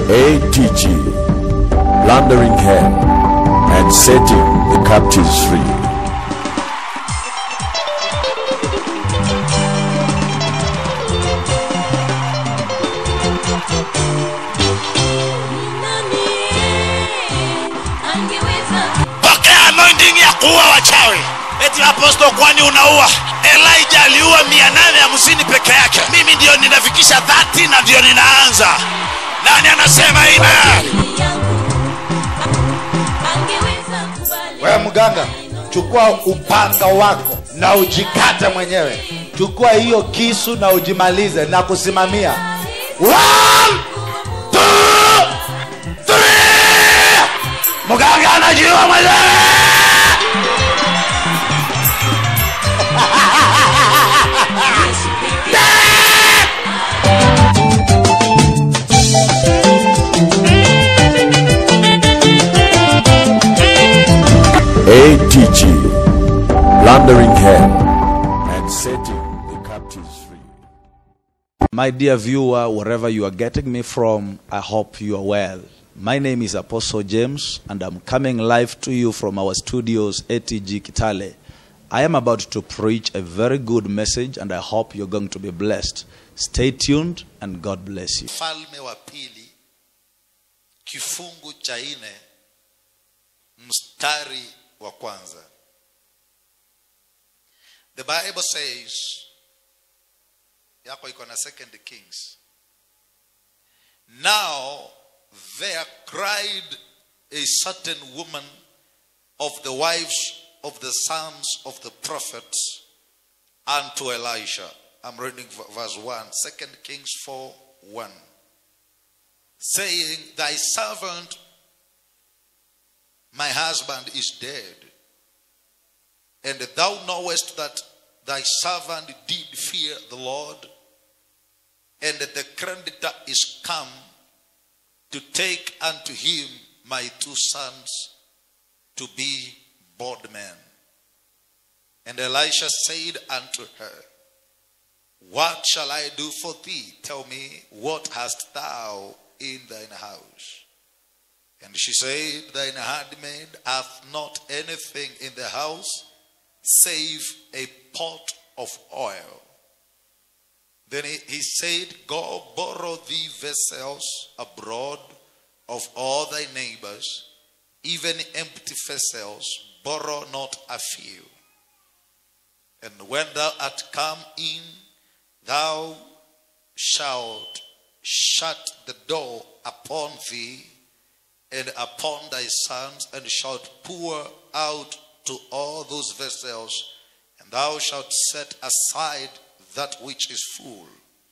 ATG, plundering hell and setting the captives free. pokea anointing ya kuua wachawi eti aposto kwani unaua elijah aliua mia nane hamsini peke yake mimi ndio ninafikisha 30 na ndio ninaanza nani anasema amen wewe mganga chukua upanga wako na ujikate mwenyewe chukua hiyo kisu na ujimalize na kusimamia One, two, three. mganga anajiua mwenyewe ATG, plundering hell and setting the captives free. My dear viewer, wherever you are getting me from, I hope you are well. My name is Apostle James, and I'm coming live to you from our studios, ATG Kitale. I am about to preach a very good message, and I hope you're going to be blessed. Stay tuned, and God bless you. falme wa pili kifungu cha nne mstari wa kwanza the bible says yako iko na second kings now there cried a certain woman of the wives of the sons of the prophets unto elisha i'm reading v- verse 1 second kings 4 1 saying, Thy servant, my husband, is dead. And thou knowest that thy servant did fear the Lord, and that the creditor is come to take unto him my two sons to be bondmen. And Elisha said unto her, What shall I do for thee? Tell me, what hast thou in thine house? And she said, Thine handmaid hath not anything in the house save a pot of oil. Then he, he said, Go borrow thee vessels abroad of all thy neighbors, even empty vessels, borrow not a few. And when thou art come in, thou shalt shut the door upon thee and upon thy sons, and shalt pour out to all those vessels, and thou shalt set aside that which is full.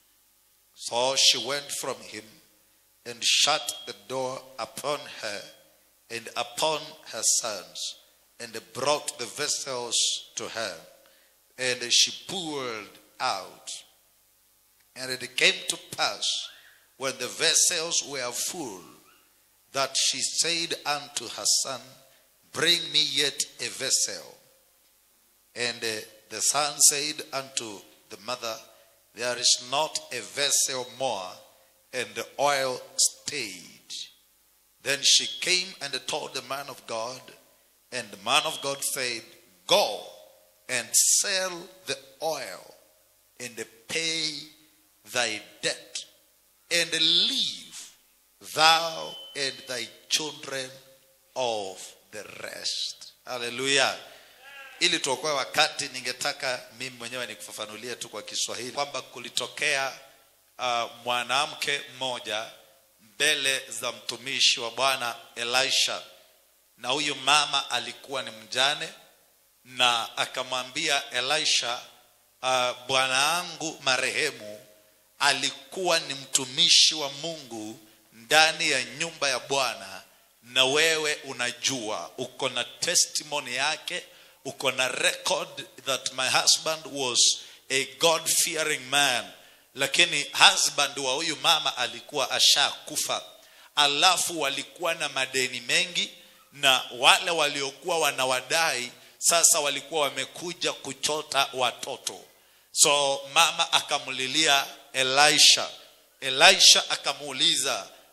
So she went from him and shut the door upon her and upon her sons, and brought the vessels to her, and she poured out. And it came to pass when the vessels were full that she said unto her son, Bring me yet a vessel. And uh, the son said unto the mother, There is not a vessel more, and the oil stayed. Then she came and told the man of God, and the man of God said, Go and sell the oil and pay thy debt, and leave thou and thy children of the rest. Hallelujah. Ili tuokoe wakati, ningetaka mimi mwenyewe nikufafanulie tu kwa Kiswahili kwamba kulitokea uh, mwanamke mmoja mbele za mtumishi wa Bwana Elisha, na huyu mama alikuwa ni mjane, na akamwambia Elisha, uh, bwana wangu marehemu alikuwa ni mtumishi wa Mungu ndani ya nyumba ya Bwana, na wewe unajua, uko na testimony yake, uko na record that my husband was a God fearing man, lakini husband wa huyu mama alikuwa ashakufa, alafu walikuwa na madeni mengi, na wale waliokuwa wanawadai sasa walikuwa wamekuja kuchota watoto so mama akamlilia elisha elisha akamuuliza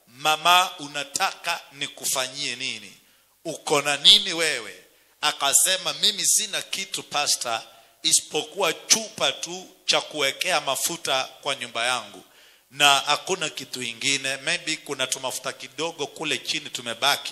mama unataka nikufanyie nini uko na nini wewe akasema mimi sina kitu pasta isipokuwa chupa tu cha kuwekea mafuta kwa nyumba yangu na hakuna kitu ingine maybe kuna tumafuta kidogo kule chini tumebaki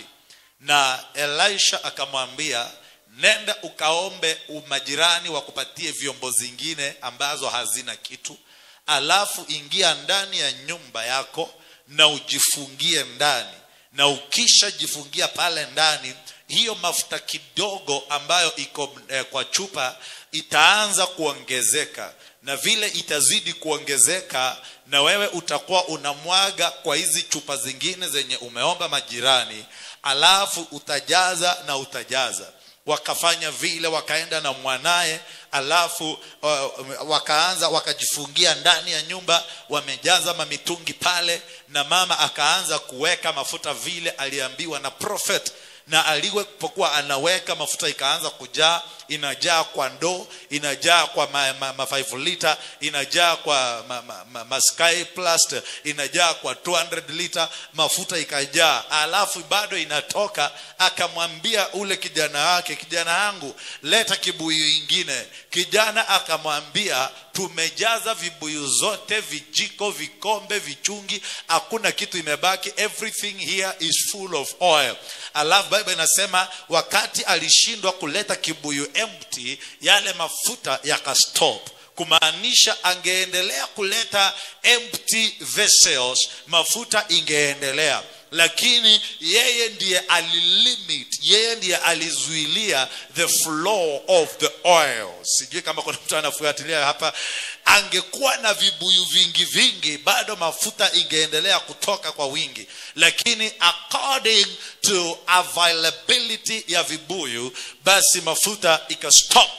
na elisha akamwambia nenda ukaombe majirani wakupatie vyombo zingine ambazo hazina kitu alafu ingia ndani ya nyumba yako na ujifungie ndani na ukishajifungia pale ndani hiyo mafuta kidogo ambayo iko eh, kwa chupa itaanza kuongezeka na vile itazidi kuongezeka na wewe utakuwa unamwaga kwa hizi chupa zingine zenye umeomba majirani alafu utajaza na utajaza wakafanya vile wakaenda na mwanaye alafu uh, wakaanza wakajifungia ndani ya nyumba wamejaza mamitungi pale na mama akaanza kuweka mafuta vile aliambiwa na prophet na alipokuwa anaweka mafuta ikaanza kujaa inajaa kwa ndoo inajaa kwa ma, ma, ma 5 liter inajaa kwa ma, ma, ma, ma sky plast inajaa kwa 200 liter mafuta ikajaa alafu bado inatoka akamwambia ule kijana wake kijana yangu leta kibuyu ingine kijana akamwambia tumejaza vibuyu zote vijiko vikombe vichungi hakuna kitu imebaki everything here is full of oil alafu bible inasema wakati alishindwa kuleta kibuyu empty yale mafuta yakastop kumaanisha angeendelea kuleta empty vessels mafuta ingeendelea lakini yeye ndiye alilimit yeye ndiye alizuilia the flow of the oil sijui kama kuna mtu anafuatilia hapa angekuwa na vibuyu vingi vingi bado mafuta ingeendelea kutoka kwa wingi lakini according to availability ya vibuyu basi mafuta ikastop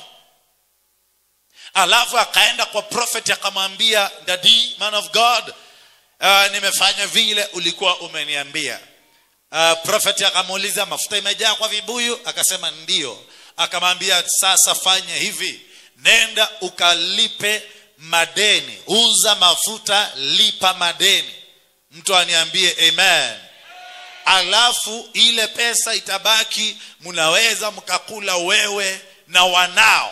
alafu akaenda kwa prophet akamwambia dadi man of god uh, nimefanya vile ulikuwa umeniambia uh, prophet akamuuliza mafuta imejaa kwa vibuyu akasema ndio akamwambia sasa fanya hivi nenda ukalipe madeni uza mafuta lipa madeni mtu aniambie amen alafu ile pesa itabaki mnaweza mkakula wewe na wanao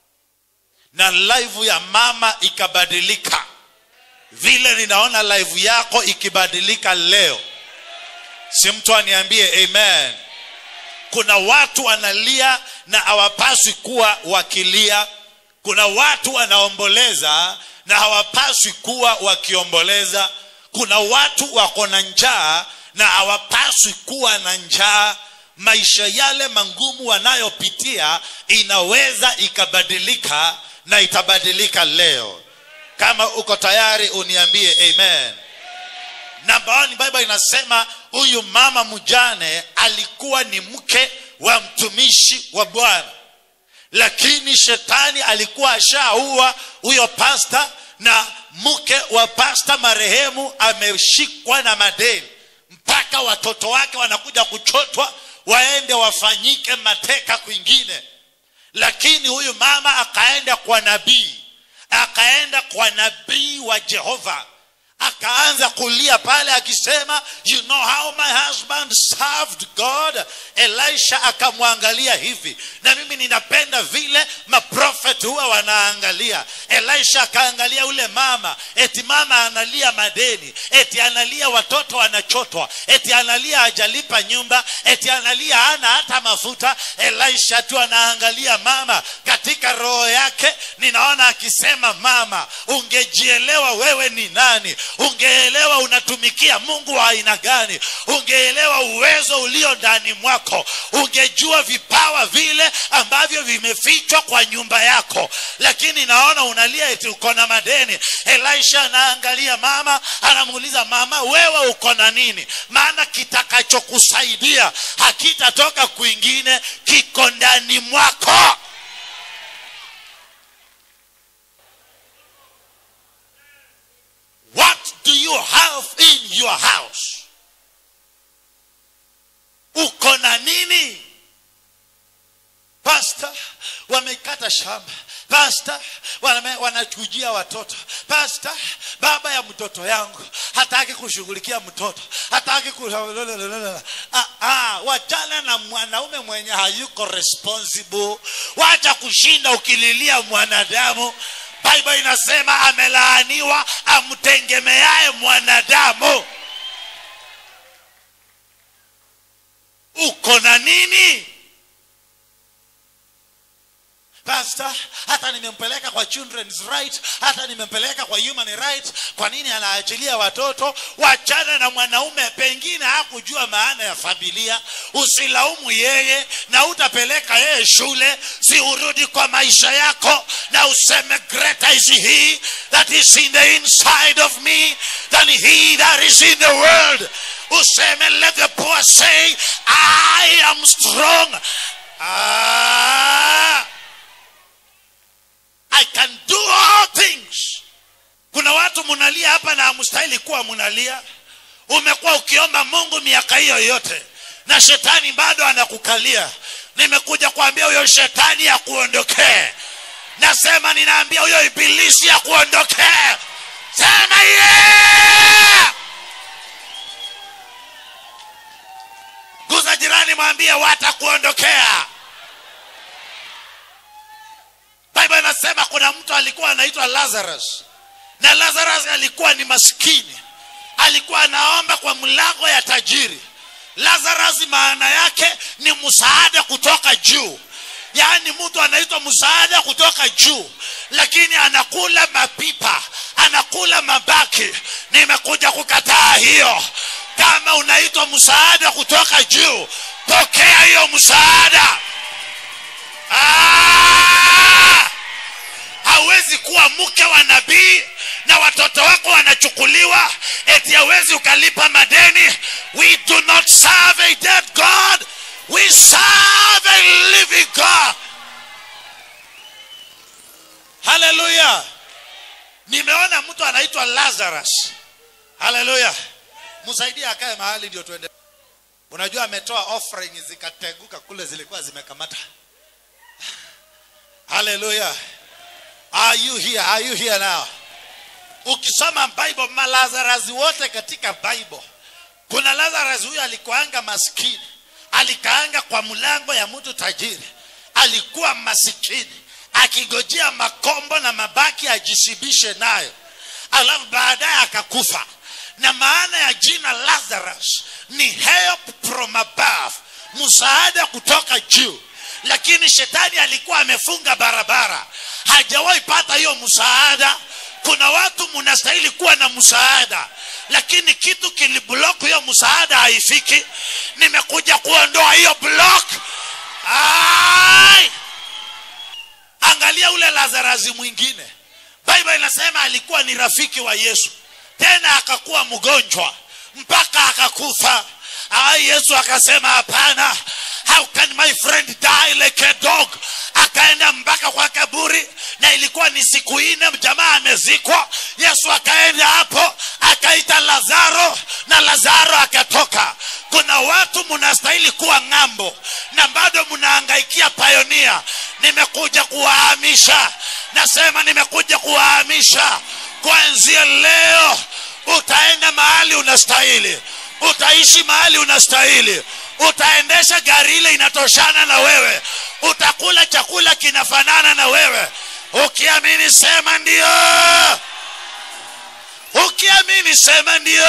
na live ya mama ikabadilika vile ninaona live yako ikibadilika leo si mtu aniambie amen kuna watu wanalia na hawapaswi kuwa wakilia kuna watu wanaomboleza na hawapaswi kuwa wakiomboleza kuna watu wako na njaa na hawapaswi kuwa na njaa maisha yale mangumu wanayopitia inaweza ikabadilika na itabadilika leo kama uko tayari uniambie amen namba one bible inasema huyu mama mjane alikuwa ni mke wa mtumishi wa bwana lakini shetani alikuwa ashaua huyo pasta na mke wa pasta marehemu ameshikwa na madeni mpaka watoto wake wanakuja kuchotwa waende wafanyike mateka kwingine lakini huyu mama akaenda kwa nabii akaenda kwa nabii wa jehova akaanza kulia pale akisema you know how my husband served god elisha akamwangalia hivi na mimi ninapenda vile maprofet huwa wanaangalia elisha akaangalia ule mama eti mama analia madeni eti analia watoto wanachotwa eti analia hajalipa nyumba eti analia hana hata mafuta elisha tu anaangalia mama katika roho yake ninaona akisema mama ungejielewa wewe ni nani ungeelewa unatumikia mungu wa aina gani ungeelewa uwezo ulio ndani mwako ungejua vipawa vile ambavyo vimefichwa kwa nyumba yako lakini naona unalia eti uko na madeni elisha anaangalia mama anamuuliza mama wewe uko na nini maana kitakachokusaidia hakitatoka kwingine kiko ndani mwako What do you have in your house? Uko na nini? Pastor, wamekata shamba. pasta waname- wanachujia watoto pasta baba ya mtoto yangu hataki kushughulikia mtoto hataki ku... ah, ah, wachana na mwanaume mwenye hayuko responsible wacha kushinda ukililia mwanadamu bible inasema amelaaniwa amtegemeaye mwanadamu uko na nini pastor hata nimempeleka kwa children's right hata nimempeleka kwa human right kwa nini anaachilia watoto wachana na mwanaume pengine hakujua maana ya familia usilaumu yeye na utapeleka yeye shule si urudi kwa maisha yako na useme greater is he that is in the inside of me than he that is in the world useme let the poor say i am strong ah. I can do all things. Kuna watu munalia hapa na hamstahili kuwa munalia. Umekuwa ukiomba Mungu miaka hiyo yote na shetani bado anakukalia. Nimekuja kuambia huyo shetani akuondokee. Nasema ninaambia huyo ibilisi akuondokee. Sema yeah! Guza jirani, mwambie watakuondokea. Bible inasema kuna mtu alikuwa anaitwa Lazarus, na Lazarus alikuwa ni maskini, alikuwa anaomba kwa mlango ya tajiri. Lazarus maana yake ni msaada kutoka juu, yaani mtu anaitwa msaada kutoka juu, lakini anakula mapipa, anakula mabaki. Nimekuja kukataa hiyo. Kama unaitwa msaada kutoka juu, pokea hiyo msaada. Ah! hawezi kuwa mke wa nabii na watoto wako wanachukuliwa eti hawezi ukalipa madeni we do not serve a dead god we serve a living god haleluya nimeona mtu anaitwa lazarus haleluya msaidie akae mahali ndio tuende unajua ametoa offering zikateguka kule zilikuwa zimekamata haleluya Are you here? Are you here now? Ukisoma Bible, malazarus wote katika Bible, kuna Lazarus huyu alikuanga maskini, alikaanga kwa mlango ya mtu tajiri, alikuwa masikini akigojea makombo na mabaki ajishibishe nayo, alafu baadaye akakufa. Na maana ya jina Lazarus ni help from above, msaada kutoka juu lakini shetani alikuwa amefunga barabara hajawahi pata hiyo msaada kuna watu mnastahili kuwa na msaada lakini kitu kiliblock hiyo msaada haifiki nimekuja kuondoa hiyo block Ai! angalia ule lazarazi mwingine bible inasema alikuwa ni rafiki wa yesu tena akakuwa mgonjwa mpaka akakufa Ai, yesu akasema hapana how can my friend die like a dog akaenda mpaka kwa kaburi na ilikuwa ni siku nne jamaa amezikwa yesu akaenda hapo akaita lazaro na lazaro akatoka kuna watu mnastahili kuwa ng'ambo na bado mnaangaikia payonia nimekuja kuwahamisha nasema nimekuja kuwahamisha kuanzia leo utaenda mahali unastahili utaishi mahali unastahili utaendesha gari ile inatoshana na wewe utakula chakula kinafanana na wewe ukiamini sema ndio ukiamini sema ndio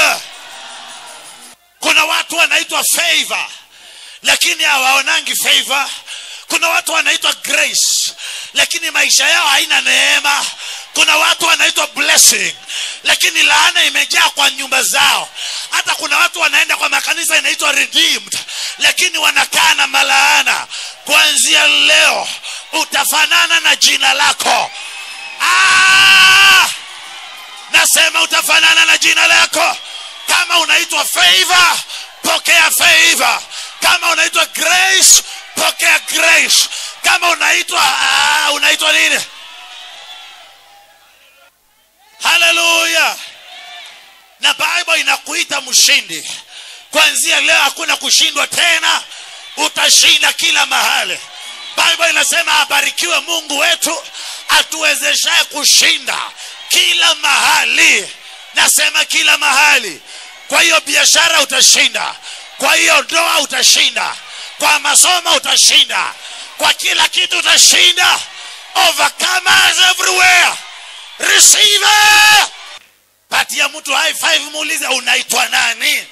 kuna watu wanaitwa favor lakini hawaonangi favor kuna watu wanaitwa grace lakini maisha yao haina neema kuna watu wanaitwa blessing lakini laana imejaa kwa nyumba zao hata kuna watu wanaenda kwa makanisa inaitwa redeemed lakini wanakaa na malaana kuanzia leo utafanana na jina lako ah! nasema utafanana na jina lako kama unaitwa favor pokea favor kama unaitwa grace pokea grace kama unaitwa ah, unaitwa nini haleluya na bible inakuita mshindi kuanzia leo hakuna kushindwa tena utashinda kila mahali bible inasema abarikiwe mungu wetu atuwezeshaye kushinda kila mahali nasema kila mahali kwa hiyo biashara utashinda kwa hiyo ndoa utashinda kwa masomo utashinda kwa kila kitu utashinda overcomers everywhere receive it. patia mtu high five muulize unaitwa nani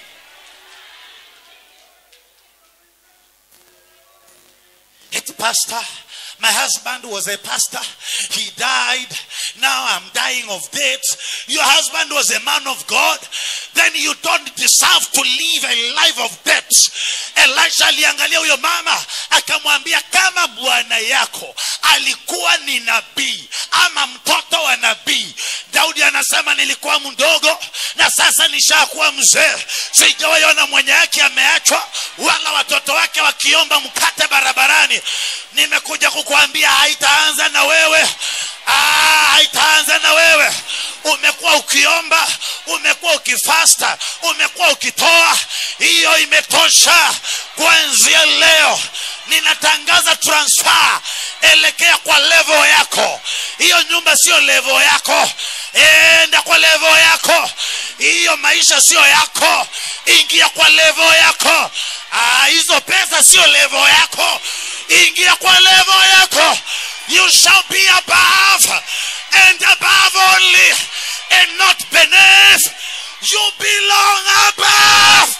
It's pastor. My husband was a pastor. He died. Now I'm dying of debt. Your husband was a man of God. Then you don't deserve to live a life of debt. Elisha aliangalia huyo mama akamwambia, kama bwana yako alikuwa ni nabii ama mtoto wa nabii. Daudi anasema nilikuwa mdogo na sasa nishakuwa mzee, sijawahi ona mwenye yake ameachwa wala watoto wake wakiomba mkate barabarani. Nimekuja kukuambia haitaanza na wewe. Ah, haitaanza na wewe. Umekuwa ukiomba, umekuwa ukifasta, umekuwa ukitoa, hiyo imetosha. Kuanzia leo ninatangaza transfer, elekea kwa level yako. Hiyo nyumba sio level yako, enda kwa level yako. Hiyo maisha sio yako, ingia kwa level yako. Ah, hizo pesa sio level yako, ingia kwa level yako. You shall be above and above only and not beneath. You belong above.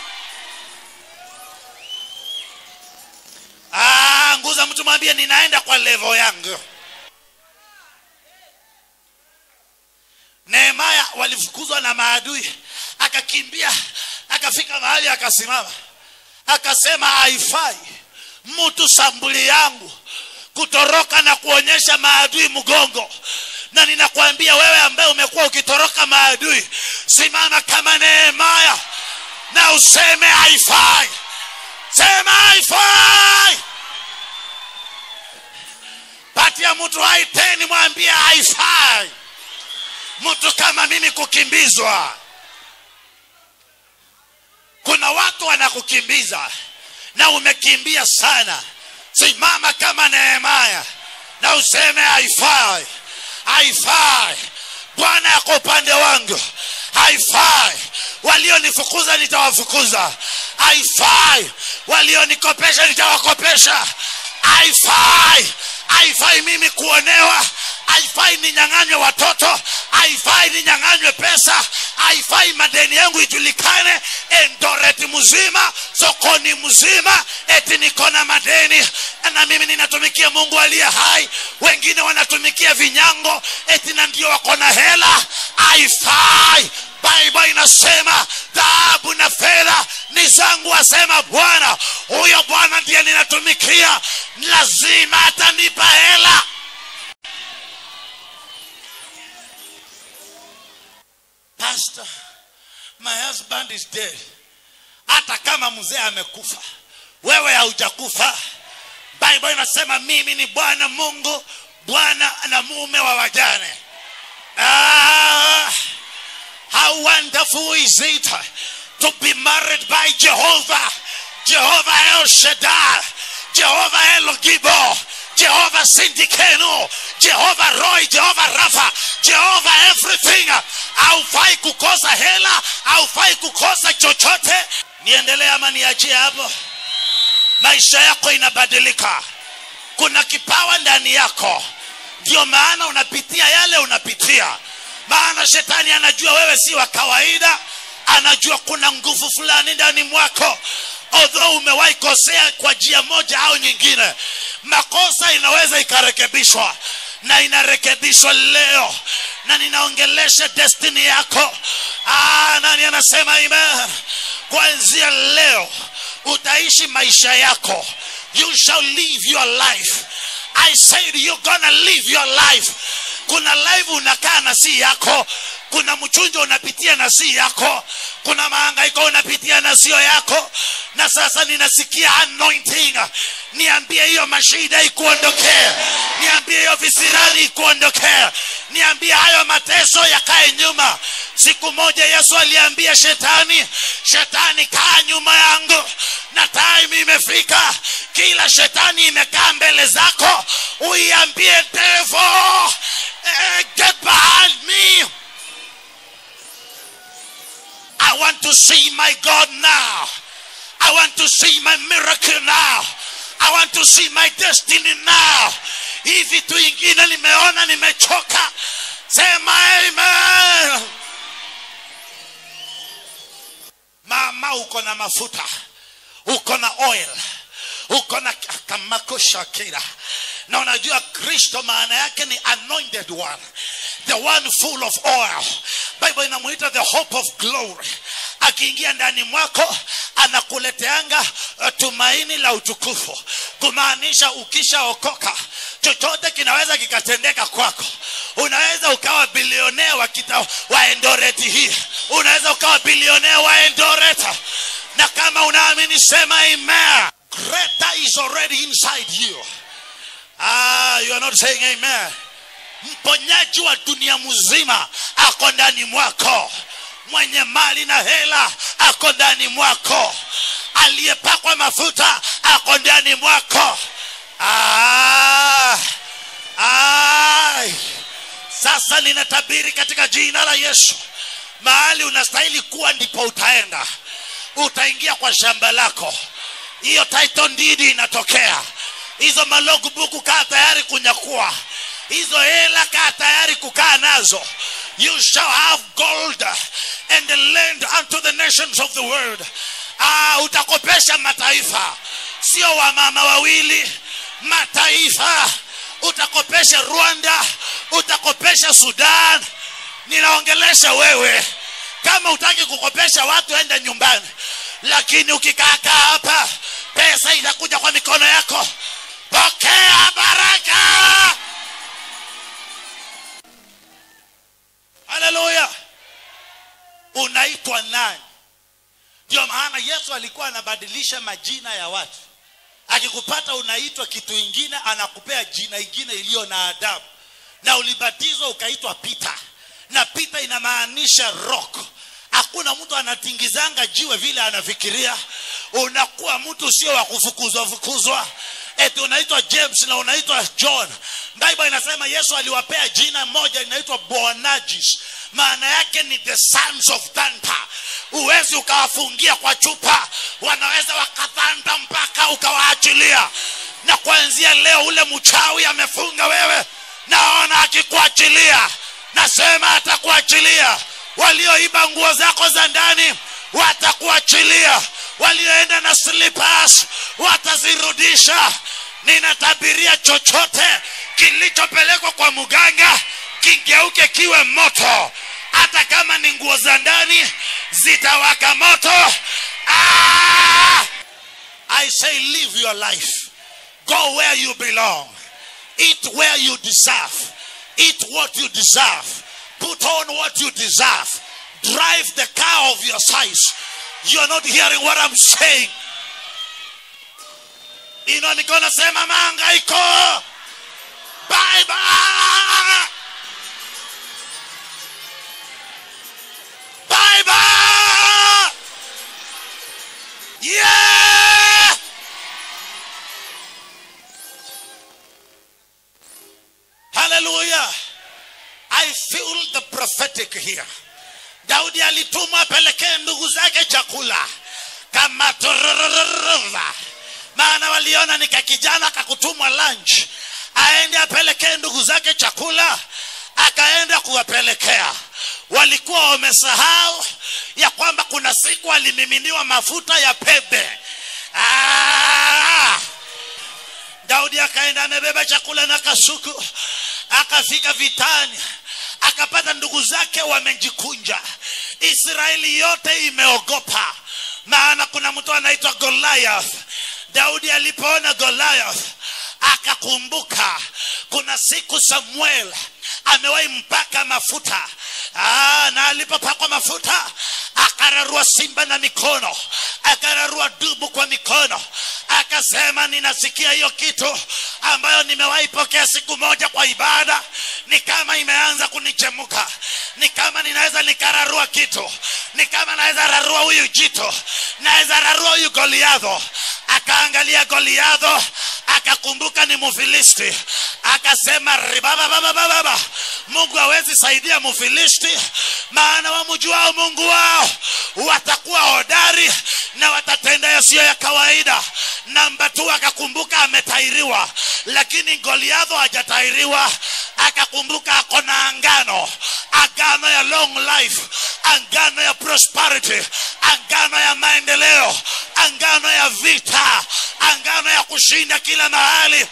Ah, nguza mtu mwambie ninaenda kwa level yangu. Nehemaya walifukuzwa na maadui, akakimbia, akafika mahali akasimama, akasema haifai mtu sambuli yangu kutoroka na kuonyesha maadui mgongo na ninakwambia wewe ambaye umekuwa ukitoroka maadui simama kama nehemaya na useme haifai sema haifai patia mtu hai teni mwambie haifai mtu kama mimi kukimbizwa kuna watu wanakukimbiza na umekimbia sana simama kama nehemaya na useme haifai haifai bwana yako upande wangu haifai walionifukuza nitawafukuza haifai walionikopesha nitawakopesha haifai haifai mimi kuonewa haifai ninyang'anywe watoto haifai ninyang'anywe pesa haifai madeni yangu ijulikane endoreti mzima sokoni mzima eti niko na madeni na mimi ninatumikia mungu aliye hai wengine wanatumikia vinyango eti na ndio wako na hela haifai bible inasema dhahabu na fedha ni zangu asema bwana huyo bwana ndiye ninatumikia lazima atanipa hela pastor my husband is dead hata kama mzee amekufa wewe haujakufa bible inasema mimi ni bwana mungu bwana na mume wa wajane ah, how wonderful is it to be married by jehovah jehovah el shaddai jehovah el gibo jehovah sindikeno jehovah roy jehovah rafa jehovah everything haufai kukosa hela haufai kukosa chochote niendelee ama niachie hapo maisha yako inabadilika kuna kipawa ndani yako ndio maana unapitia yale unapitia maana shetani anajua wewe si wa kawaida anajua kuna nguvu fulani ndani mwako although umewahi kosea kwa njia moja au nyingine makosa inaweza ikarekebishwa na inarekebishwa leo na ninaongelesha destiny yako ah, nani anasema amen kuanzia leo utaishi maisha yako you shall live your life i said you're gonna live your life kuna life unakaa na si yako kuna mchunjo unapitia na si yako kuna mahangaiko unapitia na sio yako na sasa ninasikia anointing niambie hiyo mashida ikuondokee niambie hiyo visirani ikuondokee niambie hayo mateso yakae nyuma siku moja yesu aliambia shetani shetani kaa nyuma yangu na time imefika kila shetani imekaa mbele zako uiambie devil eh, get behind me I want to see my God now. I want to see my miracle now. I want to see my destiny now. Hii vitu ingine nimeona nimechoka. Sema amen. Mama uko na mafuta. Uko na oil. Uko na kamakusha kila. Na unajua Kristo maana yake ni anointed one. The one full of oil. Bible inamuita the hope of glory. Akiingia ndani mwako anakuleteanga uh, tumaini la utukufu, kumaanisha ukishaokoka chochote kinaweza kikatendeka kwako. Unaweza ukawa bilionea wa, kita, wa Endoreti hii, unaweza ukawa bilionea wa Endoreti, na kama unaamini sema amen. Greater is already inside you. Ah, you are not saying amen mponyaji wa dunia mzima ako ndani mwako mwenye mali na hela ako ndani mwako aliyepakwa mafuta ako ndani mwako ah, ah. sasa ninatabiri katika jina la yesu mahali unastahili kuwa ndipo utaenda utaingia kwa shamba lako hiyo title deed inatokea hizo malogbuku kaa tayari kunyakua hizo hela kaa tayari kukaa nazo you shall have gold and land unto the nations of the world ah, utakopesha mataifa sio wamama wawili mataifa utakopesha rwanda utakopesha sudan ninaongelesha wewe kama utaki kukopesha watu enda nyumbani lakini ukikaakaa hapa pesa itakuja kwa mikono yako pokea baraka haleluya unaitwa nani ndio maana yesu alikuwa anabadilisha majina ya watu akikupata unaitwa kitu ingine anakupea jina ingine iliyo na adabu na ulibatizwa ukaitwa pita na pita inamaanisha rock hakuna mtu anatingizanga jiwe vile anafikiria unakuwa mtu sio wa kufukuzwa fukuzwa eti unaitwa james na unaitwa john bible inasema yesu aliwapea jina moja inaitwa boanagis maana yake ni the sons of thunder huwezi ukawafungia kwa chupa wanaweza wakadhanda mpaka ukawaachilia na kuanzia leo ule mchawi amefunga wewe naona akikuachilia nasema atakuachilia walioiba nguo zako za ndani watakuachilia walioenda na slippers watazirudisha ninatabiria chochote kilichopelekwa kwa mganga kigeuke kiwe moto hata kama ni nguo za ndani zitawaka moto ah! i say live your life go where you belong eat where you deserve eat what you deserve put on what you deserve drive the car of your size you're not hearing what i'm saying ino niko nasema maangaiko bye bye bye bye yeah hallelujah i feel the prophetic here daudi alitumwa apelekee ndugu zake chakula kama tururururura maana waliona ni kakijana kakutumwa lunch aende apelekee ndugu zake chakula akaenda kuwapelekea walikuwa wamesahau ya kwamba kuna siku alimiminiwa mafuta ya pembe ah! daudi akaenda amebeba chakula na kasuku akafika vitani akapata ndugu zake wamejikunja israeli yote imeogopa maana kuna mtu anaitwa goliath daudi alipoona goliath akakumbuka kuna siku samuel amewahi mpaka mafuta Aa, na alipopakwa mafuta akararua simba na mikono akararua dubu kwa mikono akasema ninasikia hiyo kitu ambayo nimewahi pokea siku moja kwa ibada ni kama imeanza kunichemuka ni kama ninaweza nikararua kitu ni kama naweza rarua huyu jito naweza rarua huyu goliadho akaangalia goliadho akakumbuka ni mufilisti akasema ribabababababa mungu hawezi saidia mufilisti maana wamjuao mungu wao watakuwa hodari na watatenda yasiyo ya kawaida namba tu akakumbuka ametairiwa lakini goliadho hajatairiwa akakumbuka ako na angano agano ya long life angano ya prosperity angano ya maendeleo angano ya vita angano ya kushinda kila mahali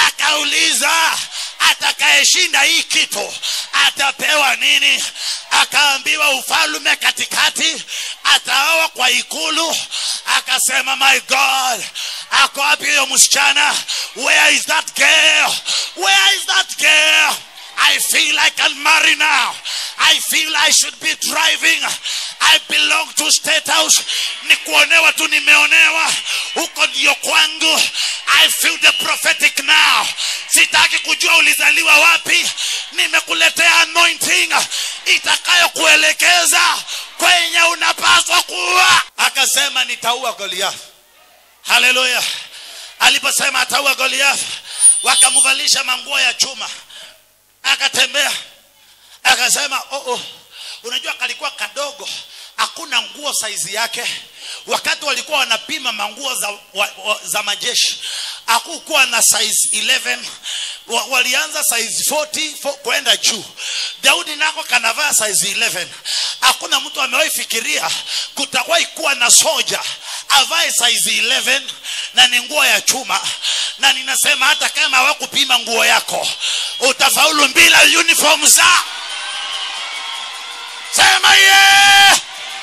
akauliza atakayeshinda hii kitu atapewa nini akaambiwa ufalume katikati ataoa kwa ikulu akasema my god ako wapi huyo msichana where is that girl where is that girl I feel I can marry now. I feel I should be driving. I belong to State House. Ni kuonewa tu nimeonewa. Huko ndio kwangu. I feel the prophetic now. Sitaki kujua ulizaliwa wapi. Nimekuletea anointing itakayokuelekeza kwenye unapaswa kuwa. Akasema nitaua Goliath. Haleluya. Aliposema ataua Goliath, wakamvalisha manguo ya chuma akatembea akasema oh, oh. unajua kalikuwa kadogo hakuna nguo saizi yake wakati walikuwa wanapima manguo za, wa, wa, za majeshi hakukuwa na size 11 wa, walianza size 40 fo- kwenda juu daudi nako kanavaa size 11 hakuna mtu amewahi fikiria kutawahi kuwa na soja avae size 11 na ni nguo ya chuma na ninasema hata kama hawakupima nguo yako utafaulu bila uniform za sema ye yeah!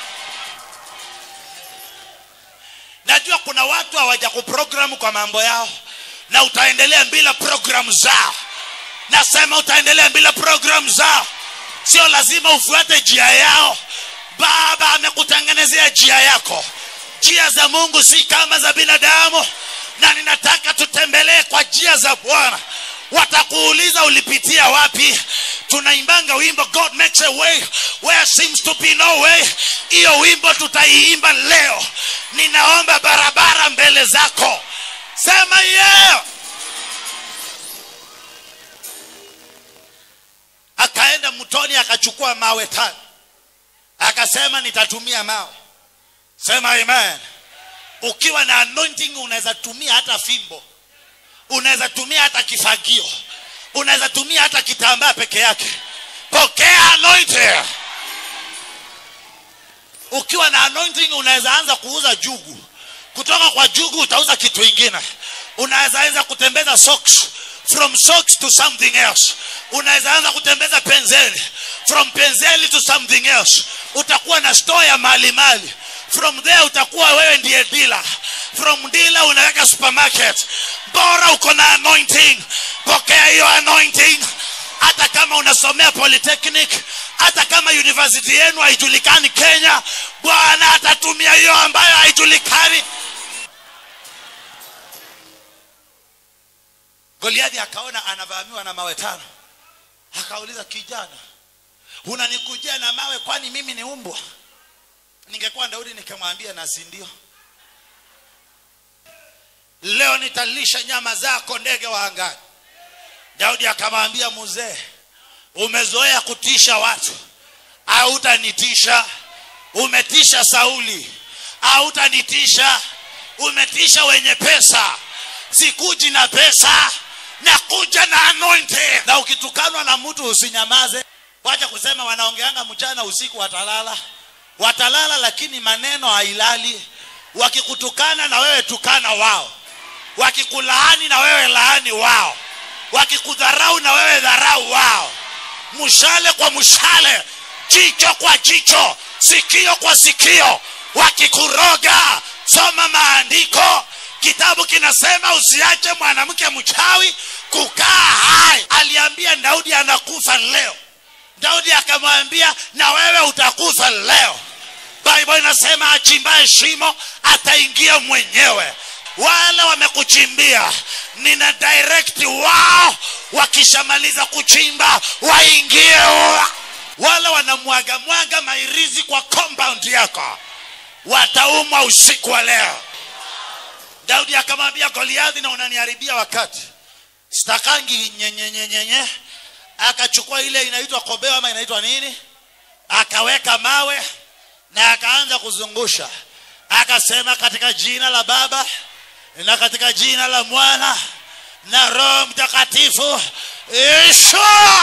najua kuna watu hawaja kuprogramu kwa mambo yao na utaendelea bila programu zao nasema utaendelea bila programu zao sio lazima ufuate njia yao baba amekutengenezea njia yako njia za mungu si kama za binadamu na ninataka tutembelee kwa njia za bwana watakuuliza ulipitia wapi tunaimbanga wimbo god makes a way where seems to be no way hiyo wimbo tutaiimba leo ninaomba barabara mbele zako sema yeah. akaenda mtoni akachukua mawe tano akasema nitatumia mawe sema amen ukiwa na anointing unaweza tumia hata fimbo unaweza tumia hata kifagio unaweza tumia hata kitambaa peke yake pokea anointing ukiwa na anointing unaweza anza kuuza jugu kutoka kwa jugu utauza kitu ingine unaweza anza kutembeza socks from socks to something else unaweza anza kutembeza penzeli from penzeli to something else utakuwa na store ya mali mali from there utakuwa wewe ndiye dealer from dealer unaweka supermarket bora uko na anointing pokea hiyo anointing hata kama unasomea polytechnic hata kama university yenu haijulikani kenya bwana atatumia hiyo ambayo haijulikani goliathi akaona anavamiwa na mawe tano akauliza kijana unanikujia na mawe kwani mimi ni umbwa ningekuwa daudi nikamwambia na si ndio leo nitalisha nyama zako ndege wa angani daudi akamwambia mzee umezoea kutisha watu hautanitisha umetisha sauli hautanitisha umetisha wenye pesa sikuji na pesa nakuja na anointing na ukitukanwa na mtu usinyamaze wacha kusema wanaongeanga mchana usiku watalala watalala lakini maneno hailali wakikutukana na wewe tukana wao wakikulaani na wewe laani wao wakikudharau na wewe dharau wao mshale kwa mshale jicho kwa jicho sikio kwa sikio wakikuroga soma maandiko kitabu kinasema usiache mwanamke mchawi kukaa hai aliambia daudi anakufa leo daudi akamwambia na wewe utakufa leo bible inasema achimbaye shimo ataingia mwenyewe wale wamekuchimbia nina direct wao wakishamaliza kuchimba waingie wa- wale wanamwaga mwaga mairizi kwa compound yako wataumwa usiku wa leo daudi akamwambia goliathi na unaniharibia wakati stakangi nyenyenyenyenye akachukua ile inaitwa kobeo ama inaitwa nini akaweka mawe na akaanza kuzungusha akasema katika jina la baba na katika jina la mwana na roho mtakatifu isha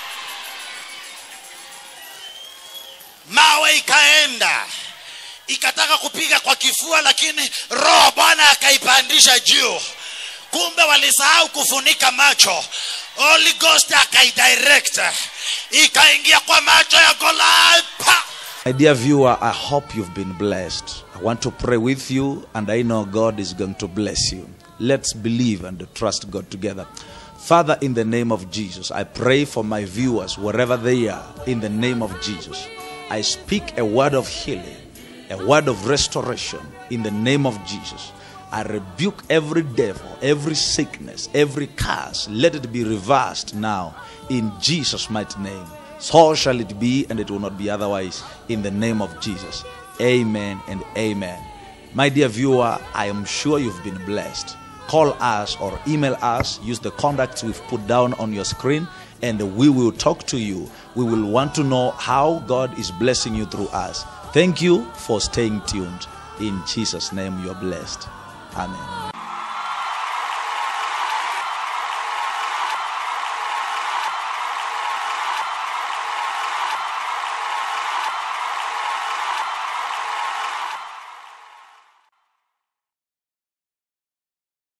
mawe ikaenda ikataka kupiga kwa kifua lakini roho bwana akaipandisha juu kumbe walisahau kufunika macho holy ghost akaidirect ikaingia kwa macho ya goliath pa My dear viewer, I hope you've been blessed. I want to pray with you, and I know God is going to bless you. Let's believe and trust God together. Father, in the name of Jesus, I pray for my viewers wherever they are, in the name of Jesus. I speak a word of healing, a word of restoration, in the name of Jesus. I rebuke every devil, every sickness, every curse. Let it be reversed now in Jesus' mighty name. So shall it be, and it will not be otherwise. In the name of Jesus. Amen and amen. My dear viewer, I am sure you've been blessed. Call us or email us. Use the contacts we've put down on your screen, and we will talk to you. We will want to know how God is blessing you through us. Thank you for staying tuned. In Jesus' name, you're blessed. Amen.